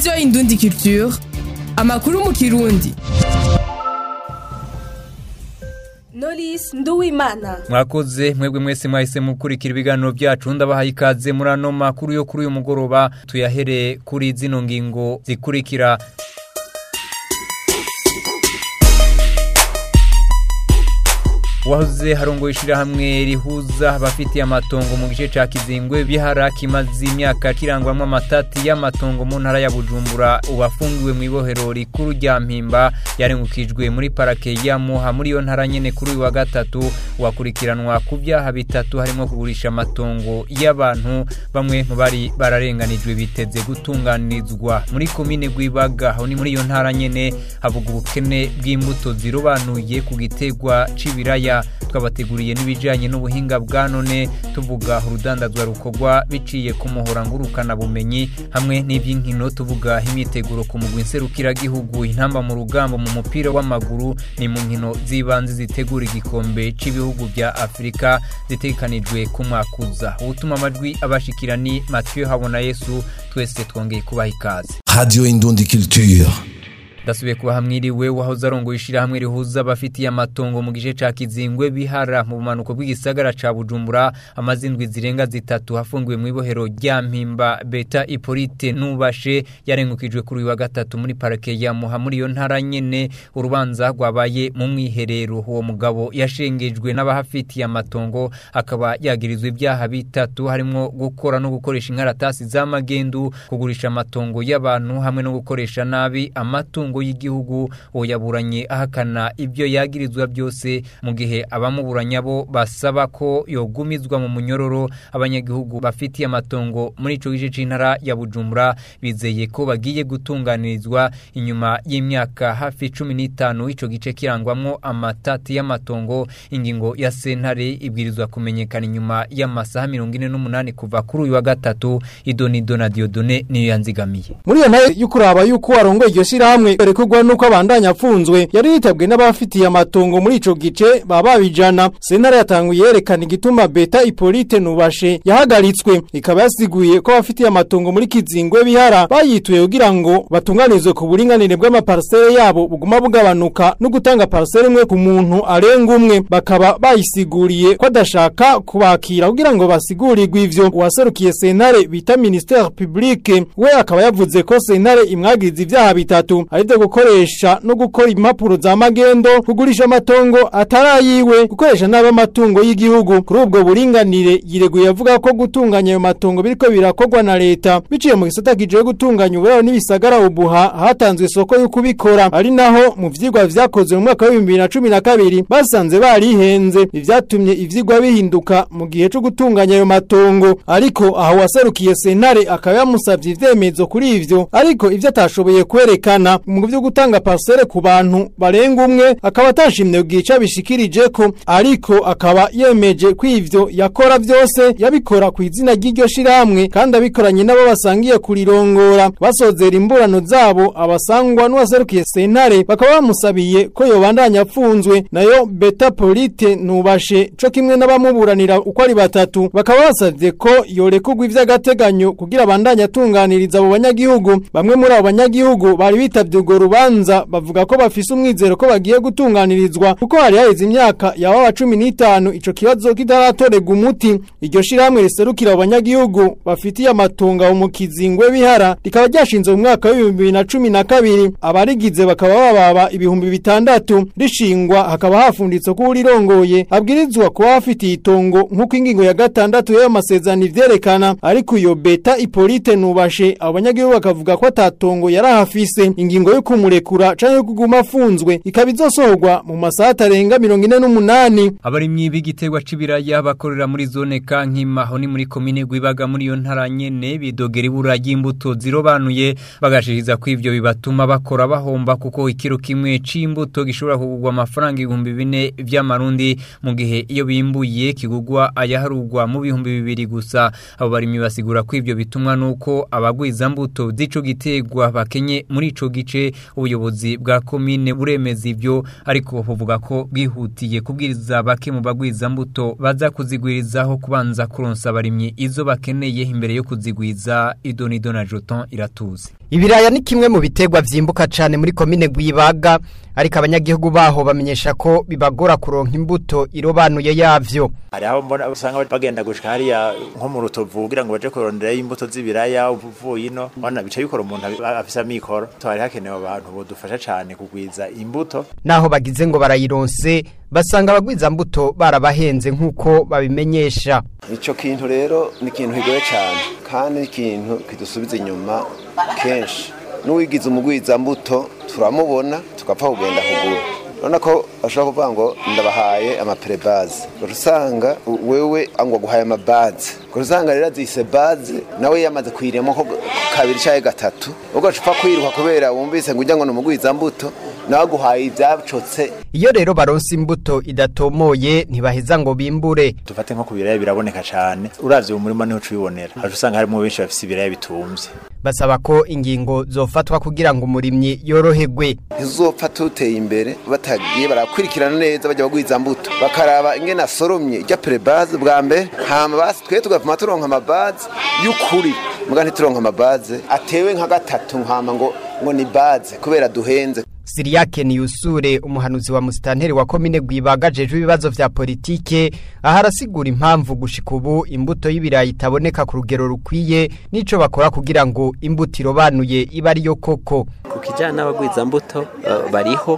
radiyo indundi culture amakuru mu kirundi Knowless Nduwimana mwakoze mwebwe mwese mwahise mukurikira ibiganiro byacu ndabahaye ikaze muri ano makuru yo kuri uyu mugoroba tuyahere kuri zino ngingo zikurikira wahoze harongo ishirahamwe rihuza abafitiye amatongo mu gice ca kizingwe bihara kimaze imyaka kirangwamwo amatati y'amatongo mu ntara ya bujumbura ubafungiwe mu ibohero rikuru rya mpimba yarengukijwe muri parake ya muha muri iyo ntara nyene kuri uyu wa gatatu wakurikiranwa ku vyaha bitatu harimo kugurisha amatongo y'abantu bamwe mu bari bararenganijwe biteze gutunganirizwa muri komine rwibaga aho ni muri iyo ntara nyene havuga ubukene bw'imbuto zirobanuye ku gitegwa c'ibiraya twabateguriye n'ibijyanye n'ubuhinga bwa none tuvuga urudandazwa rukorwa biciye ku muhora ngurukana bumenyi hamwe n'iby'inkino tuvuga imyiteguro ku mugwi nserukiragihugu intamba mu rugamba mu mupira w'amaguru ni mu nkino z'ibanze zitegura igikombe cy'ibihugu bya afurika zitegekanijwe ku mwakuza ubutuma amajwi abashikira ni mathieu habona yesu twese twongeye kubaha ikaze Radio Indundi Culture. ndasubiye kuba hamwiriwe wahoze arongoye ishirahamwe rihuza abafitiye amatongo mu gice ca kizingwe bihara mu bumanuko bw'igisagara ca bujumbura amazindwi zirenga zitatu hafungiwe mu ibohero rya mpimba beta ipolite nubashe yarengukijwe kuri uyu wa gatatu muri parake ya muha muri iyo ntara nyene urubanza rwabaye mu mwiherero uwo mugabo yashengejwe n'abahafitiye amatongo akaba yagirizwa ibyaha bitatu harimwo gukora no gukoresha inkaratasi z'amagendu kugurisha amatongo y'abantu hamwe no gukoresha nabi amatungo amatungo y'igihugu uwo yaburanye ahakana ibyo yagirizwa byose mu gihe abamuburanya bo basaba ko yogumizwa mu munyororo abanyagihugu bafitiye amatongo muri ico gice c'intara ya Bujumbura bizeye ko bagiye gutunganirizwa inyuma y'imyaka hafi cumi n'itanu ico gice kirangwamwo amatati y'amatongo ingingo ya sentare ibwirizwa kumenyekana inyuma y'amasaha mirongo ine n'umunani kuva kuri uyu wa gatatu idonido na diodone niyo yanzigamiye muri iyo nayo y'ukuraba yuko warongoye iryo shirahamwe berekugwa nuko abandanya apfunzwe yari yitabwe n'abafitiye amatongo muri ico gice baba babijana sentare yatanguye yerekana igituma beta ipolite nubashe yahagaritswe ikaba yasiguye ko abafitiye amatongo muri kizingwe bihara bayituye kugira ngo batunganirizwe ku buringanire bw'amaparsele yabo buguma bugabanuka no gutanga parsele imwe ku muntu arenga umwe bakaba bayisiguriye ko adashaka kubakira kugira ngo basigurirwe ivyo uwaserukiye sentare bita ministère publique we akaba yavuze ko sentare imwagiriza ivyaha bitatu arivyo gukoresha no gukora impapuro za magendo kugurisha amatongo atarayiwe gukoresha nabi amatungo y'igihugu kuri ubwo buringanire yireguye avuga ko gutunganya ayo matongo biriko birakorwa na leta biciye mu gisata kijeje gutunganya uburaro n'ibisagara ubuha hatanzwe isoko yo kubikora ari naho mu vyigwa vyakozwe mu mwaka wa 2012 basanze barihenze ivyatumye ivyigwa bihinduka mu gihe cyo gutunganya ayo matongo ariko aho waserukiye sentare akaba yamusavye ivyemezo kuri ivyo ariko ivyo atashoboye kwerekana mu byo gutanga parcelle ku bantu barenga umwe akaba atashimye bwica bishikirije ko ariko akaba yemeje ko ivyo yakora byose yabikora ku izina ry'iryo shiramwe kandi abikoranye nabo basangiye kurirongora basozera imburano zabo abasangwa n'uwaserukiye sentare bakaba bamusabiye ko yobandanya apfunzwe nayo beta polite nubashe co kimwe n'abamuburanira uko ari batatu bakaba basavye ko yorekugwa ivy'agateganyo kugira abandanye atunganiriza abo banyagihugu bamwe muri abo banyagihugu bari bitavye urwo rubanza bavuga ko bafise umwizero ko bagiye gutunganirizwa kuko hari haheze imyaka yawa wa cumi n'itanu ico kibazo kitaratorega umuti iryo shirahamwe riserukira abanyagihugu bafitiye amatunga mu kizingwe bihara rikaba ryashinzwe mu mwaka w'ibihumbi bibiri na cumi na kabiri abarigize bakaba bababa ibihumbi bitandatu rishingwa hakaba hafunditse ko urirongoye abwirizwa kuba afitiye itongo nk'uko ingingo ya gatandatu y'ayo masezerano ivyerekana ariko iyo beta ipolite nubashe abo banyagihugu bakavuga ko atatongo yari ahafise ingingo yo kumurekura canke yo kuguma afunzwe ikaba izosohorwa mu masaha atarenga mirongo ine n'umunani abarimyi b'igiterwa c'ibiraya bakorera muri zone kankima aho ni muri komine gwibaga muri iyo ntara nyene bidogera ibura ry'imbuto zirobanuye bagashiriza ko ivyo bibatuma bakora bahomba kuko ikiro kimwe c'imbuto gishobora kugurwa amafaranga ibihumbi bine vy'amarundi mu gihe iyo bimbuye kigurwa ayaharugwa mu bihumbi bibiri gusa abo barimyi basigura ko ivyo bitumwa nuko abagwiza mbuto z'ico giterwa bakenye muri ico gice ubuyobozi bwa komine buremeza ivyo ariko buvuga ko bwihutiye kubwiriza bake mu bagwiza mbuto baza kuzigwirizaho kubanza kuronsa abarimyi izo bakeneye imbere yo kuzigwiza idonido na joton iratuzi Ibiraya ni kimwe mu biterwa vyimbuka cane muri komine Gwibaga ariko abanyagihugu baho bamenyesha ko bibagora kuronka imbuto irobanuye yavyo. hari aho mbona usanga bagenda gushika hariya nko mu rutovu kugira ngo baje kuronderayo imbuto z'ibiraya uvuye ino bona bica bikora umuntu abi- afise amikoro twari hakenewe abantu bodufasha cane kugwiza imbuto Naho bagize ngo barayironse basanga abagwiza mbuto barabahenze nkuko babimenyesha. icyo kintu rero ni ikintu kigoye cyane kandi ni ikintu kidusubiza inyuma kenshi n'uwigize umugwizambuto turamubona tugapfa kugenda kugura urabona ko bashobora kuvuga ngo ndabahaye amaperebaze ugaca usanga wewe ngo aguhaye amabaze ugaca usanga rero azise baze nawe yamaze kuyiremo ko kabiri cyangwa gatatu ugaca upfa kwiruka kubera wumvise ngo ujya ngo ni umugwizambuto nawe aguhaye ibyacotse Iyo rero baronse imbuto idatomoye ntibaheza ngo bimbure. dufate nko ku biraya biraboneka cane uravye mu murima niho ucibonera haje usanga harimo benshi bafise ibiraya bitumvye Basaba ko ingingo zofatwa kugira ngo umurimyi yoroherwe. ntizopfa tuteye imbere batagiye barakurikirana neza bajya bagwiza mbuto bakaraba ingene asoromye ijya perebaze bwa mbere hama basi twe tugapima turonka amabaze y'ukuri muga ntituronka amabaze atewe nka gatatu nkama ngo ngo ni baze kubera duhenze Siriyake Niyusure umuhanuzi wa musitanteri wa komine Gwibaga jejwe ibibazo vya politike aha arasigura impamvu gushika ubu imbuto y'ibirayi itaboneka ku rugero rukwiye nico bakora kugira ngo imbuto irobanuye ibe ariyo koko. ku kijyanye n'abagwizambuto eh, bariho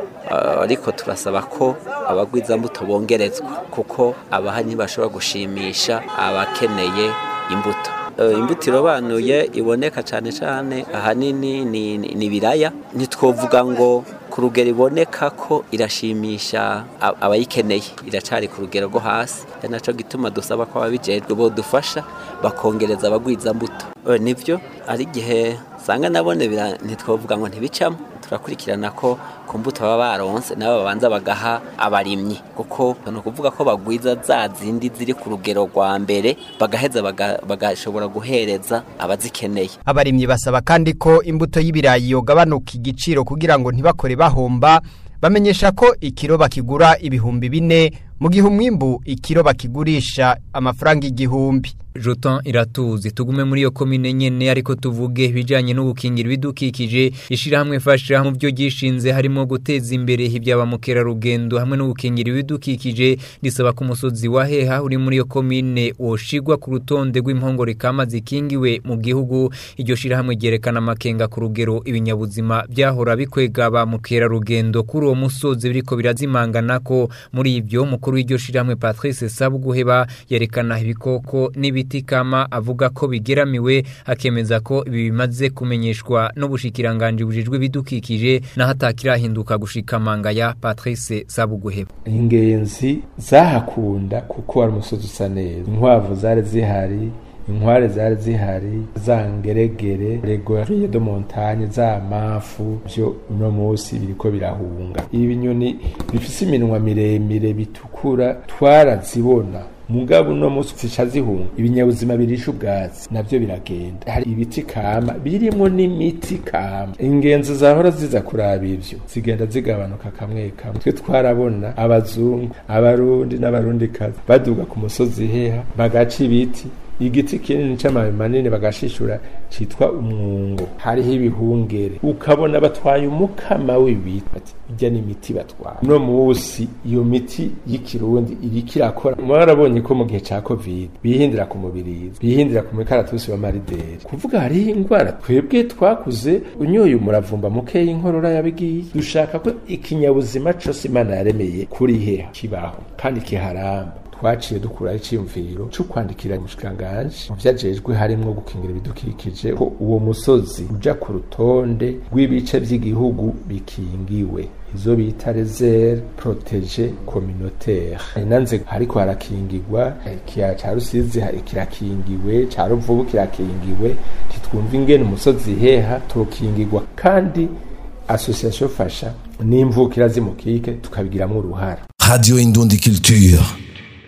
eh, ariko turasaba ko abagwizambuto bongerezwa kuko abaha ntibashobora gushimisha abakeneye imbuto Eh, imbuto irobanuye iboneka cyane cyane ahanini ni ni- ni ibiraya ntitwovuga ngo ku rugero iboneka ko irashimisha a- abayikeneye iracari ku rugero rwo hasi ari nacyo gituma dusaba ko ababijejwe bodufasha bakongereza abagwizambuto Eh, nivyo ari igihe usanga nabone bira- ntitwovuga ngo ntibicamo turakurikirana ko ku mbuto baba baronse nabo babanza bagaha abarimyi kuko ni ukuvuga ko bagwiza za zindi ziri ku rugero rwa mbere bagaheza baga- bagashobora guhereza abazikeneye Abarimyi basaba kandi ko imbuto y'ibirayi yogabanuka igiciro kugira ngo ntibakore bahomba bamenyesha ko ikiro bakigura ibihumbi bine mu gihe umwimbu ikiro bakigurisha amafaranga igihumbi. Jotan iratuzi tugume muri iyo komine nyene ariko tuvuge ibijanye no gukingira ibidukikije ishirahamwe fasha mu byo gishinze harimo guteza imbere ibyaba mukera rugendo hamwe no gukingira ibidukikije risaba ku musozi wa heha uri muri iyo komine woshigwa ku rutonde rw'impongore kama zikingiwe mu gihugu iryo shirahamwe ryerekana amakenga ku rugero ibinyabuzima byahora bikwega ba mukera rugendo kuri uwo musozi biriko birazimangana ko muri ibyo mukuru w'iryo shirahamwe Patrice Sabuguheba yerekana ibikoko n'ibiti kama avuga ko bigeramiwe akemeza ko ibi bimaze kumenyeshwa n'ubushikiranganje bujejwe ibidukikije naho atakirahinduka gushika mangaya Patrice Sabuguheba ingenzi zahakunda kuko wari umusozi usa neza inkwavu zari zihari inkware zari zihari za ngeregere regoriye de montagne za mafu byo uno munsi biriko birahunga ibi binyoni bifise iminwa miremire bitukura twarazibona mugabo uno munsi zica zihunga ibinyabuzima birisha ubwatsi navyo biragenda hari ibiti kama birimwo n'imiti kama ingenzi zahora ziza kuraba ivyo zigenda zigabanuka kamwe kamwe twe twarabona abazungu abarundi n'abarundikazi baduga ku musozi heha bagaca ibiti igiti kinini c'amababi manini bagashishura citwa umwungo hariho ibihungere ukabona batwaye umukama w'ibiti bati irya ni imiti batwara uno musi iyo miti y'ikirundi iriko irakora mwarabonye ko mu gihe ca covid bihindira ku mubirizi bihindira ku mikaratusi wa marideri kuvuga hariho ingwara twebwe twakuze unyoye umuravumba mukeya inkorora yabigiye dushaka ko ikinyabuzima cose imana yaremeye kuri heha kibaho kandi kiharamba twaciye dukuraho icyiyumviro cyo kwandikira umushikiranganji mu vyajejwe harimwo gukingira ibidukikije ko uwo musozi uja ku rutonde rw'ibice vy'igihugu bikingiwe izo bita reserve protege communautaire nanze hariko harakingirwa ikiya ca rusizi hari kirakingiwe ca ruvubu kirakingiwe titwumva ingene umusozi heha tokingirwa kandi association fasha n'imvukira zimukike tukabigiramwo uruhara Radio Indundi Culture.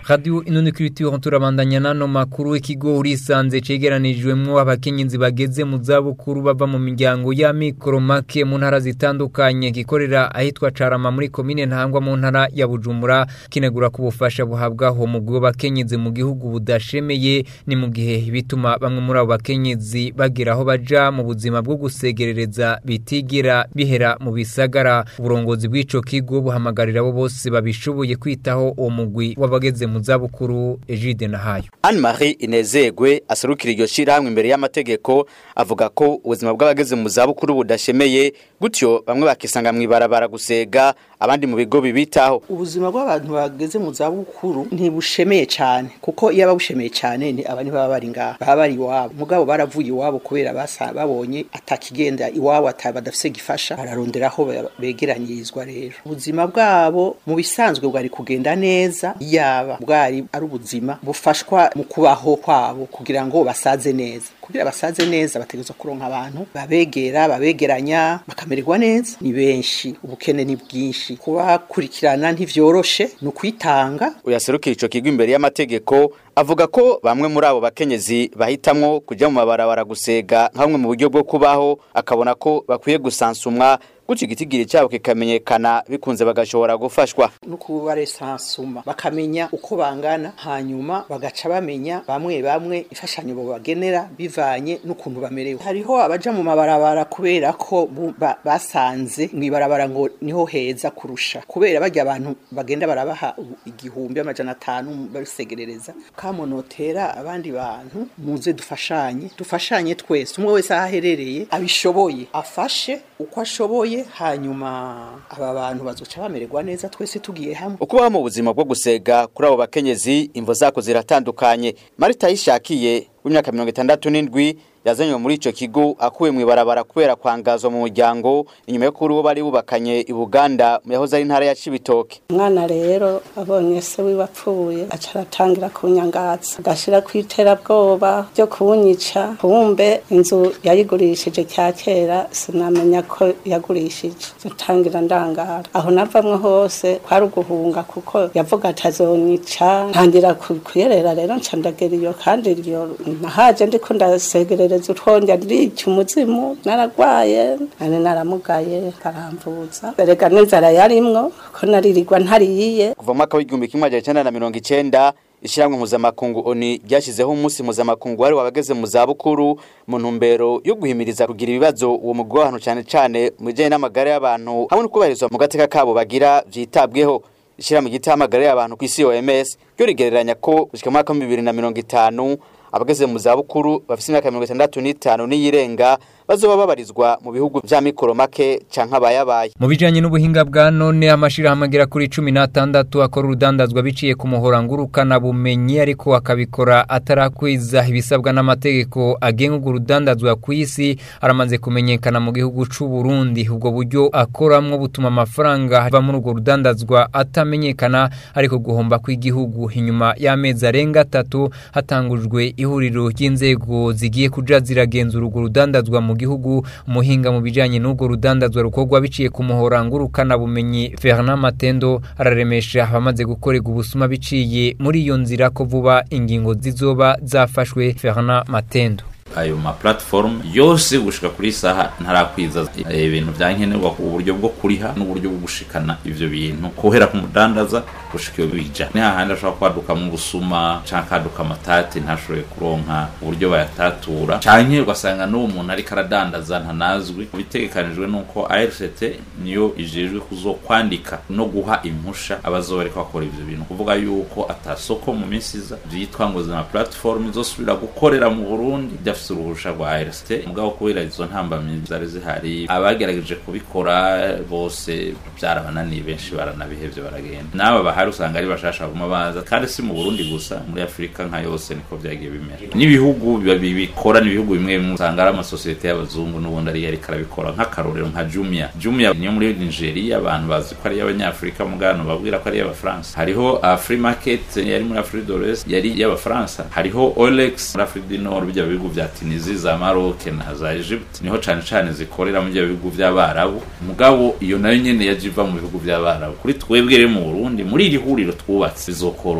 Radio Inonikiritiro turabandanya nano makuru ikigo urisanze cegeranijwemwo abakenyezi bageze mu zabukuru bava mu miryango ya mikoro make mu ntara zitandukanye gikorera ahitwa Carama muri komine ntangwa mu ntara ya Bujumbura kinegura ku bufasha buhabwaho mu bwo bakenyezi mu gihugu budashemeye ni mu gihe bituma bamwe muri abo bakenyezi bagira aho baja mu buzima bwo gusegerereza bitigira bihera mu bisagara uburongozi bw'ico kigo buhamagarira abo bose babishoboye kwitaho uwo mugwi w'abageze mu zabukuru Egide Nahayo Anne Marie Inezegwe aserukira iryo shirahamwe imbere y'amategeko avuga ko ubuzima bw'abageze mu zabukuru budashemeye gutyo bamwe bakisanga mwibarabara gusega abandi mu bigo bibitaho ubuzima bw'abantu bageze mu zabukuru ntibushemeye cyane kuko iyo ababushemeye cyane ni abandi baba bari ngaha baba bari iwabo mugabo baravuye iwabo kubera basa babonye atakigenda iwabo badafise gifasha bararondera aho begeranyirizwa rero ubuzima bwabo mu bisanzwe bwari kugenda neza yaba bwari ari ubuzima bufashwa mu kubaho kwabo kugira ngo basaze neza kugira basaze neza bategerezwa kuronka abantu babegera babegeranya bakamererwa neza ni benshi ubukene ni bwinshi kubakurikirana ntivyoroshe ni ukwitanga uyaserukira ico kigo imbere y'amategeko avuga ko bamwe muri abo bakenyezi bahitamwo kuja mu mabarabara gusega nka bumwe mu buryo bwo kubaho akabona ko bakwiye gusansumwa gutyo igitigiri cyabo kikamenyekana bikunze bagashobora gufashwa no kubaresansuma bakamenya uko bangana hanyuma bagaca bamenya bamwe bamwe imfashanyo bagenera bivanye n'ukuntu bamerewe hariho abaja mu mabarabara kubera ko ba, basanze mu ibarabara ngo niho heza kurusha kubera bajya abantu bagenda barabaha igihumbi amajana atanu babisegerereza kamonotera abandi bantu muze dufashanye dufashanye twese umwe wese aho aherereye abishoboye afashe uko ashoboye hanyuma aba bantu bazoca bamererwa neza twese tugiye hamwe ukubaho mu buzima bwo gusega kuri abo bakenyezi imvo zako ziratandukanye marita yishakiye w'imyaka mirongo itandatu n'indwi yazanywe muri ico kigo akuwe mu ibarabara kubera kwangazwa mu muryango inyuma yo kuri uwo bari bubakanye i Buganda mu yahoze ari intara ya Cibitoke umwana rero abonye se wiwe apfuye aca aratangira kunyangatsa agashira ku iterabwoba ryo kunyica kumbe inzu yayigurishije cya kera sinamenya ko yagurishije dutangira ndangara aho navamwe hose kwari uguhunga kuko yavuga atazonyica ntangira kuyerera rero nca ndagera iyo kandi iyo nahaje ndiko ndasegerera ntegereza utwongera ndica umuzimu naragwaye nari naramugaye karamvuza erega n'inzara yarimwo ko naririrwa ntariyiye kuva mu mwaka w'igihumbi kimwe magana cyenda na mirongo icenda ishyirahamwe mpuzamakungu oni ryashyizeho umunsi mpuzamakungu wari wabageze mu zabukuru mu ntumbero yo guhimiriza kugira ibibazo uwo mugwi w'abantu cyane cyane mu bijyanye n'amagara y'abantu hamwe no kubahirizwa mu gateka kabo bagira byitabweho ishyirahamwe ry'itahamagara y'abantu ku isi OMS ryo rigereranya ko gushyika mu mwaka wa bibiri na mirongo itanu abageze mu zabukuru bafite imyaka mirongo itandatu n'itanu n'iyirenga bazoba babarizwa mu bihugu vya mikoro make canke abayabaye mu bijanye n'ubuhinga bwa none amashirahamwe agera kuri cumi n'atandatu akora urudandazwa biciye ku muhora ngurukana bumenyi ariko akabikora atarakwiza ibisabwa n'amategeko agenga urwo rudandazwa ku isi aramaze kumenyekana mu gihugu c'u Burundi ubwo buryo akoramwo butuma amafaranga ava muri urwo rudandazwa atamenyekana ariko guhomba kw'igihugu inyuma y'amezi arenga atatu hatangujwe ihuriro ry'inzego zigiye kuja ziragenzura urwo rudandazwa mu gihugu umuhinga mu bijanye n'ubwo rudandazwa rukorwa biciye ku muhora ngurukana bumenyi Fernand Matendo araremesha abamaze gukorerwa ubusuma biciye muri iyo nzira ko vuba ingingo zizoba zafashwe Fernand Matendo ayo ma platform yose gushika kuri saha ntarakwiza ibintu byankenerwa ku buryo bwo kuriha n'uburyo bwo gushikana ivyo bintu kohera ku mudandaza gushika iyo bija ni hahandi ashobora kwaduka mu busuma canke kaduka amatati ntashoboye kuronka uburyo bayatatura canke ugasanga n'uwo muntu ariko aradandaza ntanazwi bitegekanijwe n'uko ARCT niyo ijejwe kuzokwandika no guha impusha abazoba ariko bakora ivyo bintu kuvuga yuko atasoko mu minsi iza vyitwa ngo zima platform izosubira gukorera mu Burundi bafise uruhusha rwa ARCT mugabo kubera izo ntambamyi zari zihari abagerageje kubikora bose byarabananiye benshi baranabihevye baragenda n'aba bahari usanga ari bashasha baguma baza kandi si mu Burundi gusa muri Afrika nka yose niko vyagiye bimera n'ibihugu bikora n'ibihugu bimwe bimwe usanga ari amasosiyete y'abazungu n'ubundi ari ariko arabikora nk'akarorero nka Jumia Jumia niyo muri Nigeria abantu bazi ko ari y'abanyafrika mugano babwira ko ari y'abafaransa hariho Free Market yari muri Afrique de l'Ouest yari y'abafaransa hariho Olex muri Afrique du Nord bijya bihugu vya Tunisie za Maroc na za Egypt niho cane cane zikorera mu bihugu vy'abarabu mugabo iyo nayo nyene yaje iva mu bihugu vy'abarabu kuri twebwe rero mu Burundi muri iri huriro twubatse bizokoroha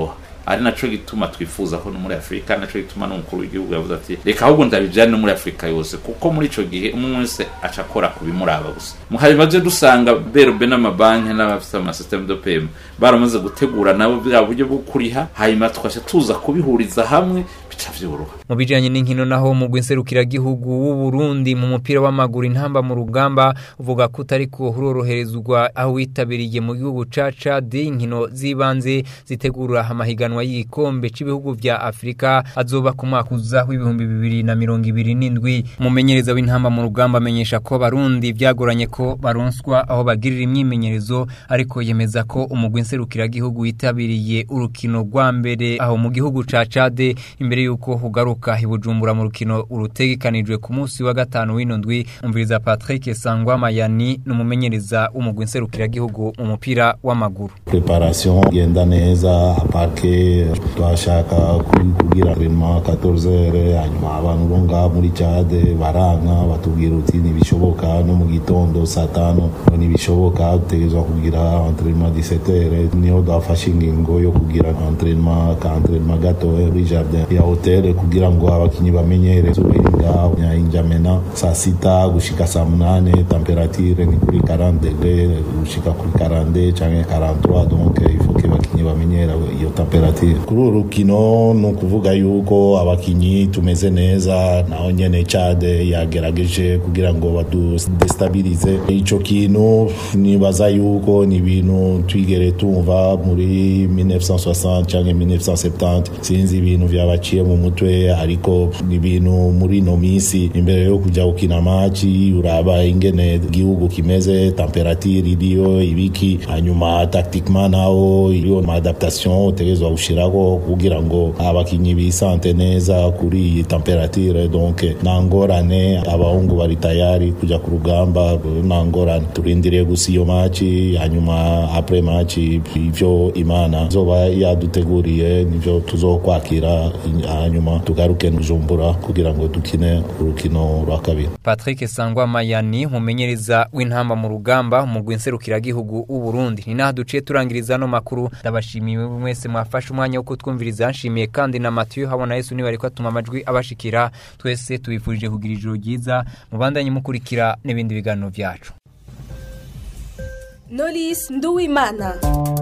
ari naco gituma twifuza ko no muri Afrika naco gituma n'umukuru w'igihugu yavuze ati reka ahubwo ndabijane no muri Afrika yose kuko muri ico gihe umwe wese aca akora ku bimuraba gusa muhanyuma je dusanga berbe n'amabanki n'abafite amasysteme de paiement baramaze gutegura nabo bwa buryo bwo kuriha hanyuma tukaca tuza kubihuriza hamwe bica vyoroha mu bijanye n'inkino naho mu gihugu w'u Burundi mu mupira w'amaguru intamba mu rugamba uvuga ko utari ko huroroherezwa aho witabiriye mu gihugu ca Chad inkino zibanze zitegura amahiganwa y'igikombe c'ibihugu vya Afrika azoba ku mwaka uza w'ibihumbi bibiri na mirongo ibiri n'indwi umumenyereza w'intamba mu rugamba amenyesha ko barundi vyagoranye ko baronswa aho bagirira imyimenyerezo ariko yemeza ko umugwi nserukiragihugu witabiriye urukino rwa mbere aho mu gihugu ca Chad imbere yuko hugaruka hibujumbura mu rukino urutegekanijwe ku munsi wa gatanu w'ino ndwi umviriza Patrick Sangwa Mayani numumenyereza umugwi nserukiragihugu mu mupira w'amaguru preparation genda neza aparke twashaka kugira entraînement 14h hanyuma abantu bo ngaha muri Chad baranka batubwira uti ntibishoboka no mu gitondo saa tano ntibishoboka dutegerezwa kugira entraînement 17h niho dafashe ingingo yo kugira entraînement ka entraînement gato muri jardin ya hotel kugira ngo abakinyi bamenyere zubenga nyinjamena saa sita gushika saa munane temperature ni kuri 40 degré gushika kuri 40 canke 43 donc il faut que abakinyi bamenyera iyo temperature kuri uru rukino ni ukuvuga yuko abakinyi tumeze neza naho nyene Chad yagerageje kugira ngo badestabilize ico kintu nibaza yuko ni ibintu twigere tumva muri 1960 canke 1970 sinzi ibintu vyabaciye mu mutwe ariko ni ibintu muri no misi imbere yo kuja gukina maci uraba ingene igihugu kimeze temperature iriyo ibiki hanyuma tactiquement naho iriyo maadaptation utegerezwa gushirako kugira ngo abakinyi bisante neza kuri iyi temperature donc nta ngorane abahungu bari tayari kuja ku rugamba nta ngorane turindiriye gusa iyo maci hanyuma apres maci ivyo imana zoba yaduteguriye nivyo tuzokwakira hanyuma tugaruke Bujumbura kugira ngo dukine urukino rwa kabiri Patrick Sangwa Mayani mumenyereza w'intamba mu rugamba umugwi nserukiragihugu w'u Burundi ni naho duciye turangiriza no makuru ndabashimiye mwese mwafashe umwanya wo kutwumviriza nshimiye kandi na Mathieu habona Yesu niba ariko atuma amajwi abashikira twese tubifurije kugira ijoro ryiza mubandanye mukurikira n'ibindi biganiro byacu Knowless Nduwimana